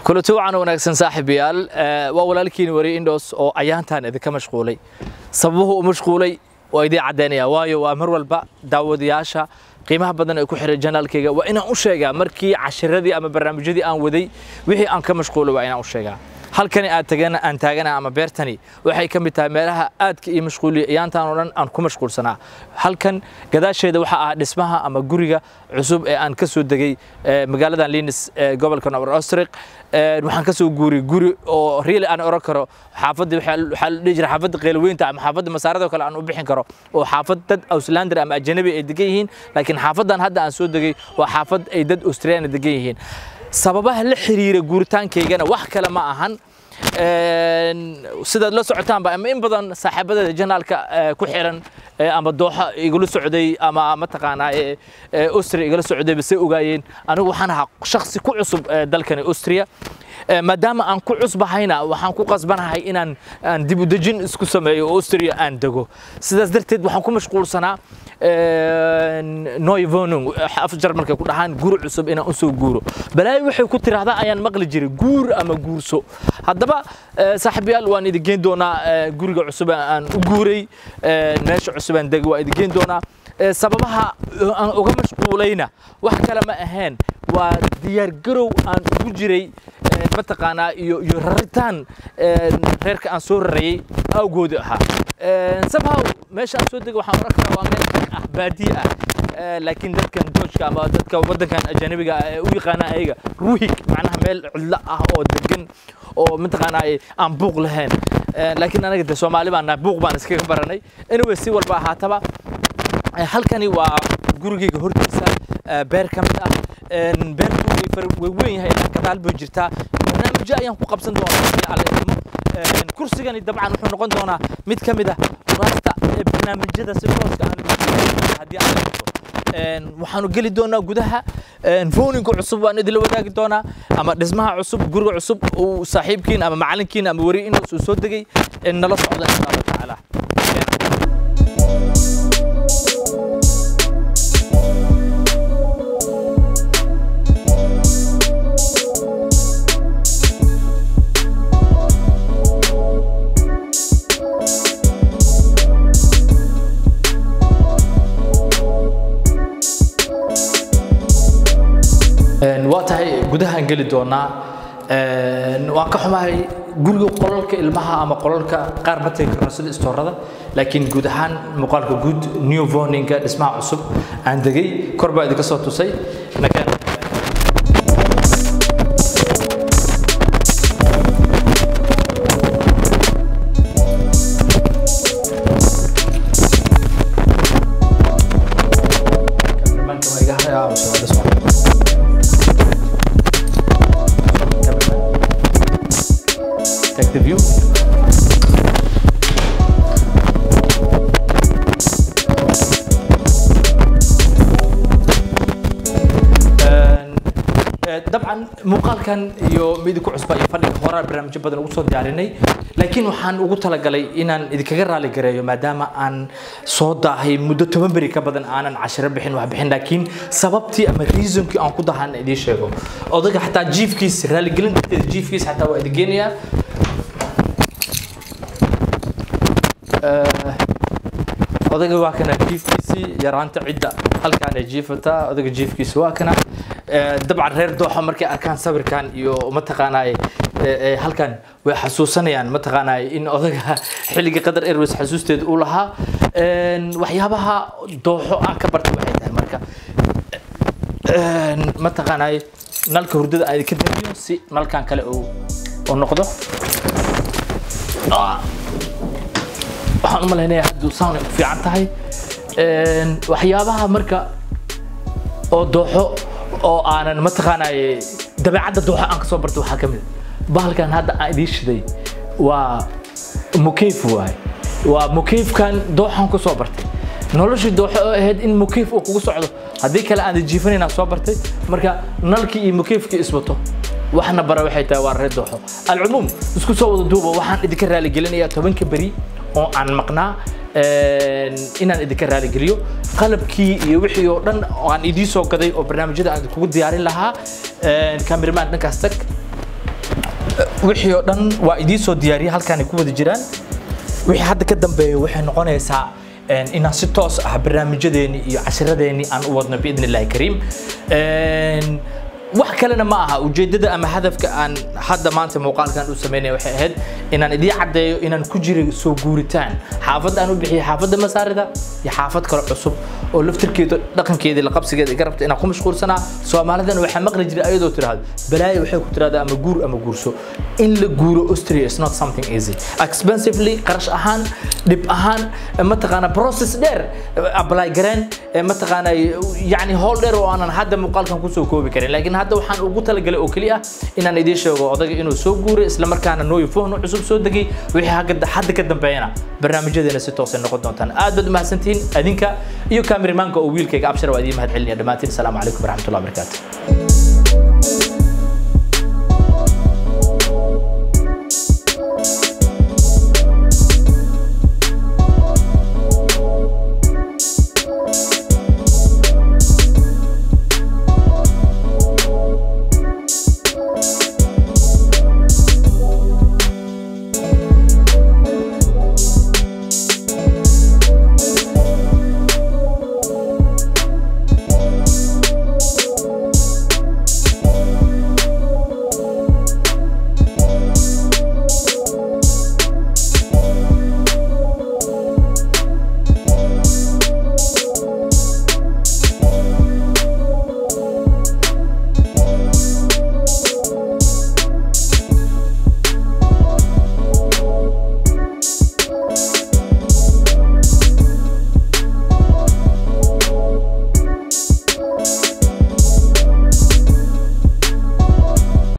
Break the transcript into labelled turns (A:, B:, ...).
A: kulanti wacan wanaagsan saaxiibayaal waa walaalkiin wari indhos oo ayaantan idinka mashquulay sababuhu u mashquulay waa idiin caddaynaya waayo waa mar walba daawadayaasha qiimaha badan ee ku xiray janaalkayga waa inaan u sheegaa markii cashiradii ama barnaamijyadii aan waday wixii aan ka mashquulay waa inaan u sheegaa halkani aad tagana aan taagana ama beertani waxay ka mid tahay meelaha aadka ii mashquuliya iyaantaan oo dhan aan ku mashquulsanaa halkan gadaasheeda waxaa ah dhismaha ama guriga cusub ee aan ka soo degay magaaladan linis ee gobolka nobor ostriq waxaan ka soo guuriyay guri oo riili aan oran karo xaafadda waxaa la dhihi jira xaafadda qeylweynta ama xaafadda masaarada kale aan u bixin karo oo xaafad dad auslander ama ajanabi ay degan yihiin laakiin xaafaddan hadda aan soo degay waa xaafad ay dad australiana degan yihiin sababaha la xiriira guuritaankaygana wax kale ma ahan sidaad la socotaanba ama in badan saaxiibadada janaalka ku xiran ama dooxa igula socday ama mataqaanaa austria igala socdayba say ogaayeen anigu waxaan ahaa shakhsi ku cusub dalkani austria maadaama aan ku cusbahayna waxaan ku qasbanahay inaan aan dib u dejin isku sameeyo oo austria aan dego sidaas darteed waxaan ku mashquulsanaa noy vonung af jarmalka ku dhahaan guri cusub inaan usoo guuro balaayo waxay ku tiraahdaa ayaan maqli jiray guur ama guurso haddaba saaxiibayaal waan idin geen doonaa guriga cusub aan u guuray meesha cusub aan degay waa idin geen doonaa sababaha aan uga mashquulayna wax kale ma ahayn waa diyaargarow aan ugu jiray mataqaanaa iyo iyo raritaan reerka aan soo rarayay awgooda ahaa somehow meesha aan soo degay waxaan oran karaa waa meel ah baadiye ah laakiin dadkan doojka ama dadka waddankan ajanabiga ah ee u yaqaana ayaga ruhig macnaha meel cidlo ah oo degan oo mataqaanaa aan buuq lahayn laakiin anaga de soomaali baan nahay buuq baan iskaga baranay anyway si walba ahaataba halkani waa gurigayga hortiisa beer ka mid ah beerku way weyn yahay ilaa gadaal bay jirtaa barnaamijyo ayaan ku qabsan doonaa kursigani dabcan wuxuu noqon doonaa mid ka mid ah kuraasta barnaamijyada si tooska aan haddii aan qabto waxaanu geli doonaa gudaha fooninka cusub waan idinla wadaagi doonaa ama dhismaha cusub guriga cusub uu saaxiibkiin ama macalinkiin ama weri inuu soo degay nala socda insha allah tacaala waa tahay gudahaan geli doonaa waan ka xumahay guriga qolalka ilmaha ama qolalka qaar ma tegi karno sida istoorada laakiin guud ahaan muuqaalka guud new voninga dhismaha cusub aan degay kor baa idinka soo tusay nakeen Take the view. dabcan muuqaalkan iyo midinku cusba iyo fadhiga horaa barnaamijyo badan ugu soo diyaarinay laakiin waxaan ugu talagalay inaan idinkaga raali gareeyo maadaama aan soo daahay muddo toban beri ka badan aanan cashiro bixin wax bixin laakiin sababtii ama reasonkii aan ku dahan idiin sheego odayga xataa jiifkiis raaligelin darteeda jiifkiis xataa waa idin geenayaa odayga waa kana jiifkiisii yaraanta cidda halkaan ay jiifataa odayga jiifkiisa waa kana dabcan reer dooxa markay arkaan sawirkan iyo mataqaanaa halkan way xasuusanayaan mataqaanaa in odayga xilliga qadar airways xasuusteeda uu lahaa waxyaabaha dooxo aan ka bartay waxay tahay marka mataqaanaa nalka hurdada aan ka damiyo si nalkan kale uu noqdo waxaan u malaynayaa hadduu sound ku fiican tahay waxyaabaha marka oo dooxo oo aanan mataqaanaaye dabeecadda dooxo aan kasoo bartay waxaa ka mid a bahalkan hadda aan idiin shiday waa mukeyf waay waa mukeyfkan dooxan ku soo bartay noloshii dooxo oo ahayd in mukeyf uu kugu socdo haddii kale aan jiifanayna soo bartay marka nalkii iyo mukeyfkii iswato waxna bara waxay tahay waa reer dooxo alcumuum isku soo wada duuba waxaan idinka raaligelinayaa tobanka beri oo aan maqnaa inaan idinka raaligeliyo qalabkii iyo wixii oo dhan aan idiin soo gaday oo barnaamijyada aan kugu diyaarin lahaa cameraman dhankaas tag wixii oo dhan waa idiin soo diyaariyay halkaan ay ku wada jiraan wixii hadda ka dambeeya waxay noqonaysaa een, inaan si toos ah barnaamijyadeeni iyo cashiradeeni aan u wadno biidn illaahi kariim Een, wax kalena ma aha ujeedada ama hadafka aan hadda maanta muuqaalkan u sameynaya waxay ahayd inaan idiin caddeeyo inaan ku jiray soo guuritaan xaafadda aan u bixiyay xaafadda masaarida iyo xaafad kale cusub oo laftirkeeda dhaqankeeda la qabsigeeda iga rabta inaan ku mashquulsanaa soomaalidana waxaa maqli jiray ayadoo tidhaahdo balaayo waxay ku tidhahdaa ama guur ama guurso in la guuro austria is not something easy expensively qarash ahaan dhib ahaan mataqaana process dheer apply gareen mataqaana yani howl dheer oo aanan hadda muuqaalkan kusoo koobi karin laakiin hadda waxaan ugu talagalay oo keliya inaan idiin sheego odaga inuu soo guuray isla markaana nooyo fohno cusub soo degay wixii hadda hadda ka dambeeyana barnaamijyadeena si toosay noqon doontaan aad baad umahadsantihiin adinka iyo kaamirimaanka oo wiilkayga abshar waa idiin mahad celinaya dhammaantiin asalaamu calaykum waraxmatullahi wabarakaatu